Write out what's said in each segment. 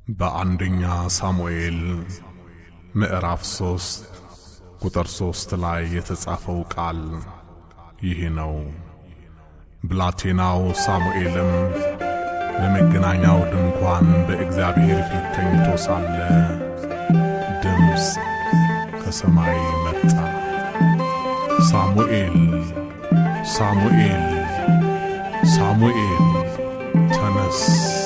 በአንደኛ ሳሙኤል ምዕራፍ ሶስት ቁጥር ሶስት ላይ የተጻፈው ቃል ይህ ነው። ብላቴናው ሳሙኤልም በመገናኛው ድንኳን በእግዚአብሔር ፊት ተኝቶ ሳለ ድምፅ ከሰማይ መጣ፣ ሳሙኤል ሳሙኤል ሳሙኤል ተነስ።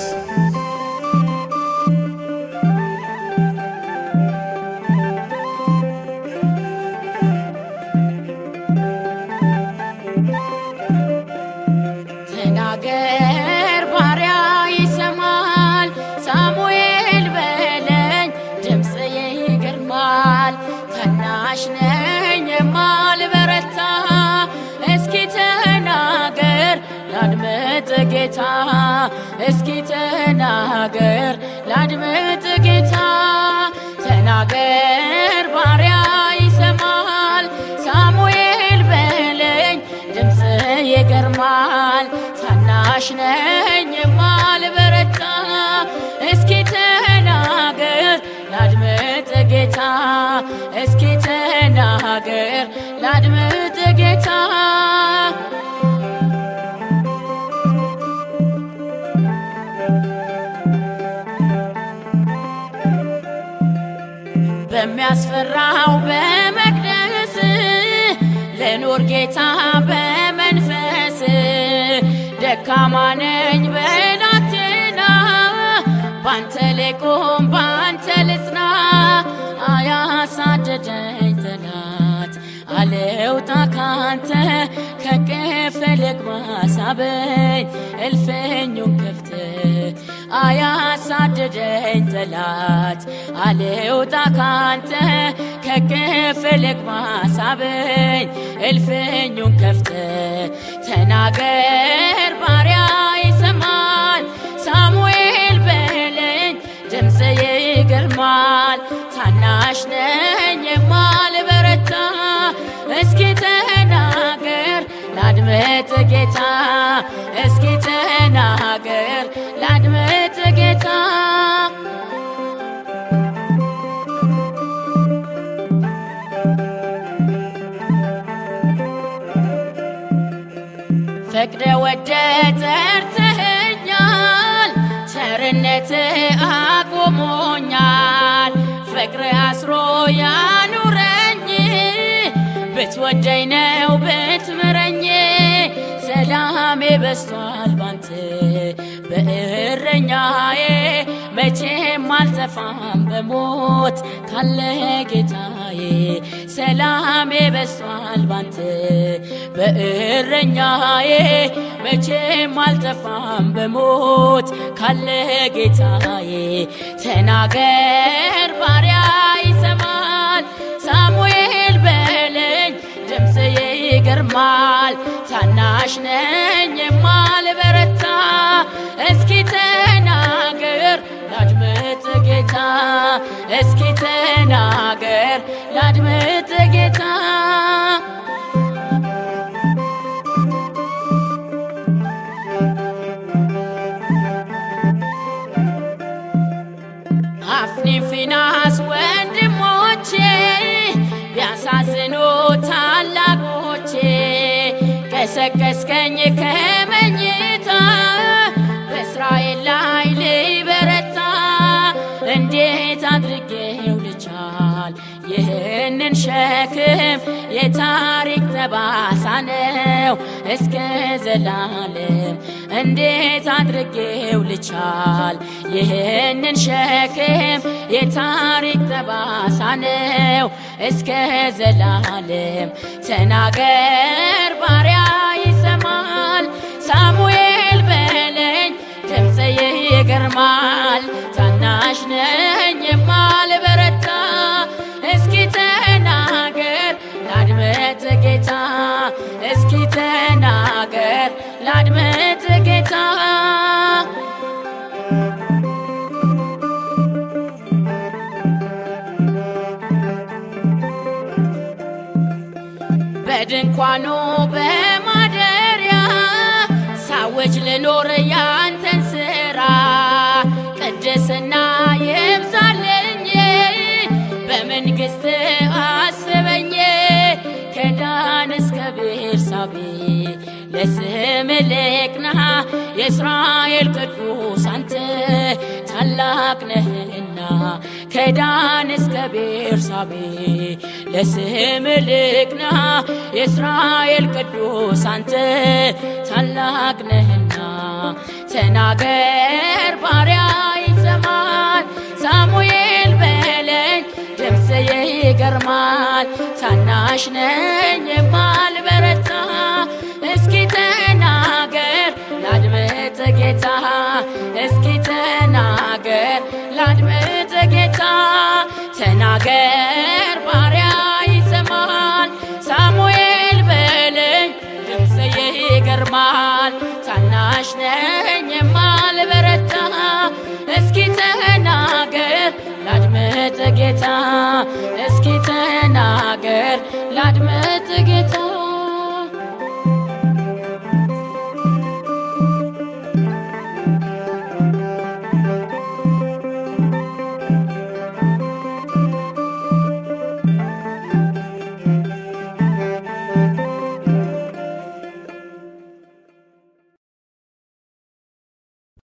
ተናገር ባሪያ ይሰማል፣ ሳሙኤል በለኝ ድምፅ ይገርማል። ታናሽ ነኝ የማልበረታ እስኪ ተናገር ላድምጥ ጌታ፣ እስኪ ተናገር ላድምጥ ጌታ። ተናገር ባሪያ ይሰማል፣ ሳሙኤል በለኝ ድምፅ ይገርማል። ታናሽ ነኝ የማልበረታ እስኪ ተናገር ላድምጥ ጌታ፣ እስኪ ተናገር ላድምጥ ጌታ። በሚያስፈራው በመቅደስ ልኑር ጌታ በመንፈስ ደካማ ነኝ በላቴና ባንተ ልቁም ባንተ ልጽና አያሳደደኝ ጠላት አልውጣ ካንተ ከቅፍ ልግባ ሳበኝ እልፍኙን ከፍተ አያሳደደኝ ጠላት አልውጣ ካንተ ከቅፍ ልግባ ሳበኝ እልፍኙን ከፍተ ተናገር ባሪያ ይሰማል ሳሙኤል በለኝ ድምፅ ይገርማል ታናሽ ነኝ የማልበረታ እስኪ ተናገር ላድምጥ ጌታ እስኪ ተናገር ላድምጥ ጌታ ፈቅደ ወደ ጠርተኸኛል፣ ቸርነት አቆሞኛል። ፍቅር አስሮ ያኑረኝ ብትወደኝ ነው ብትምረኝ ሰላሜ በስቷል ባንተ በእረኛዬ መቼም አልጠፋም በሞት ካለ ጌታዬ ሰላሜ በስቷል ባንተ በእረኛዬ መቼም አልጠፋም በሞት ካለ ጌታዬ ተናገር ባሪያ ይሰማል ሳሙኤል በለኝ ድምፅ ይገርማል ታናሽ ነኝ የማልበረታ እስኪ ተናገር ላድምጥ ጌታ እስኪ ተናገር ላድምጥ ጌታ አፍኒ ፊናስ ወንድሞቼ ቢያሳዝኑ ታላቆቼ ቀሰቀስከኝ ከመኝታ በእስራኤል ላይ ልበረታ እንዴት አድርጌው ልቻል ይህንን ሸክም የታሪክ ጠባሳ ነው እስከ ዘላለም እንዴት አድርጌው ልቻል ይህንን ሸክም የታሪክ ጠባሳ ነው እስከ ዘላለም ተናገር ባሪያ ይሰማል ሳሙኤል በለኝ ድምፅ ይገርማል ታናሽ ነኝ የማልበረታ እስኪ ተናገር ላድምጥ ጌታ እስኪ ተናገር ላድምጥ ጌታ በድንኳኑ በማደሪያ ሳውጅ ልኖር ያንተን ስራ ቅድስና ይብዛልኝ በመንግሥት አስበኝ ከዳን እስከ ቤርሳቤ ለስም ልቅና የእስራኤል ቅዱስ አንተ ታላቅ ነህና ከዳን እስከ ቤርሳቤ ለስም ልቅና የእስራኤል ቅዱስ አንተ ታላቅ ነህና ተናገር ባሪያ ይሰማል ሳሙኤል በለኝ ድምፅ ይገርማል ታናሽ ነኝ የማልበረታ እስኪ ተናገር ላድምጥ ጌታ እስኪ ተናገር ላድምጥ ጌታ ተናገር ባሪያ ይሰማል ሳሙኤል በለኝ ድምፅ ይገርማል ታናሽ ነኝ የማልበረታ እስኪ ተናገር ላድምጥ ጌታ እስኪ ተናገር ላድምጥ ጌታ